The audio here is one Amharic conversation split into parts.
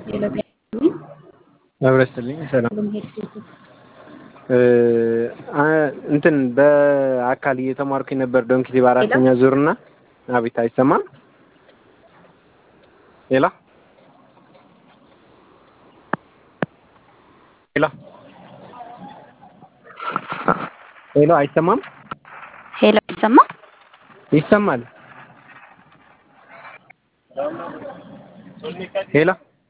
መብረስልኝ ሰላም እንትን በአካል እየተማርኩኝ ነበር ዶንኪቲ በአራተኛ ዙር እና አቤት አይሰማም ሌላ ሄሎ ሄሎ አይሰማም ሄሎ ይሰማል ይሰማል ሄሎ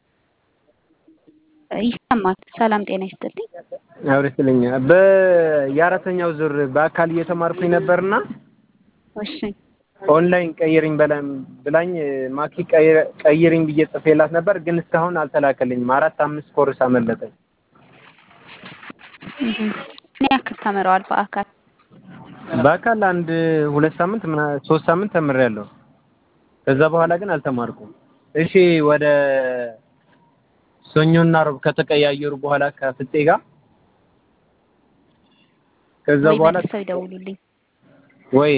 ይሰማል ሰላም ጤና ይስጥልኝ አብረስልኝ በየአራተኛው ዙር በአካል እየተማርኩኝ ነበርና እሺ ኦንላይን ቀይሪኝ በላም ብላኝ ማኪ ቀይሪኝ ብዬ ጽፌላት ነበር፣ ግን እስካሁን አልተላከልኝም። አራት አምስት ኮርስ አመለጠኝ። ምን ያክል ተምረዋል በአካል? በአካል አንድ ሁለት ሳምንት ምና ሶስት ሳምንት ተምሬያለሁ። ከዛ በኋላ ግን አልተማርኩም። እሺ ወደ ሰኞና ሮብ ከተቀያየሩ በኋላ ከፍጤ ጋር ከዛ ወይ በኋላ መልሰው ይደውሉልኝ። ወይ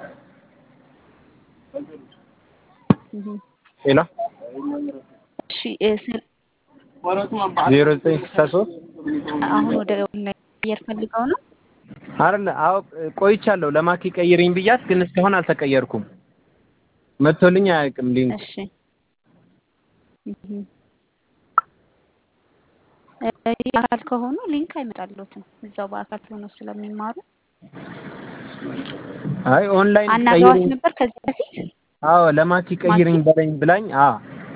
ሄሎ እሺ እ ስል- ዜሮ ዘጠኝ ስልሳ ሶስት አሁን ወደ ኦንላይን ቀየር ፈልገው ነው። አይደለ? አዎ ቆይቻለሁ። ለማኪ ቀይሪኝ ብያት፣ ግን እስካሁን አልተቀየርኩም። መጥቶልኝ አያውቅም ሊንክ። እሺ እህ እ አካል ከሆኑ ሊንክ አይመጣልዎትም። እዛው በአካል ሆነው ስለሚማሩ አይ ኦንላይን አናግረዋት ቀይሪኝ ነበር ከዚህ በፊት አዎ ለማኪ ቀይሪኝ በለኝ ብላኝ፣ አዎ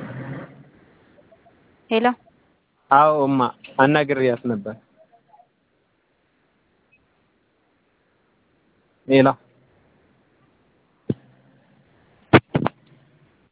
ሄሎ አዎ እማ አናግሬያት ነበር። ሌላ